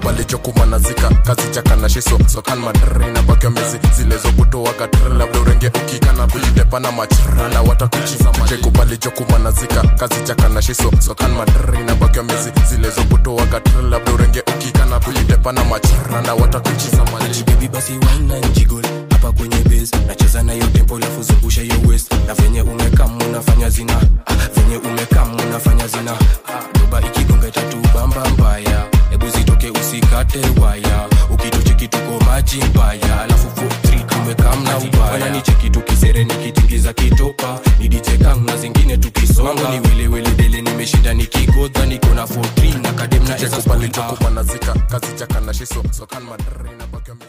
chekubali chokumanazika kazi chakana shiso sokan madrina bakyo mezi zilezokutoaga tr labda urenge ukikana kujitepana machrana watakuchiza chekubali chokumanazika kazi chakana shiso sokan madrina bakyo mezi zilezokutoaga tr labda urenge ukikana kujitepana machrana watakuchiza maji baby basi wine na jiggle hapa kwenye base nacheza na hiyo tempo lafu zungusha hiyo waist na venye umekam unafanya zina ah, venye umekam unafanya zina ah, doba ikigonga tatu bamba mbaya hebu zitoke usikate waya ukitucheki tuko maji mbaya alafu 43 tumekam na ubaya ni cheki tukisere nikitingiza kitopa ni DJ Kang na zingine tukisonga ni wile wile dele nimeshinda nikigodha niko na 43 na kadem na chekubali chokumanazika kazi chakana shiso sokan madrina bakyo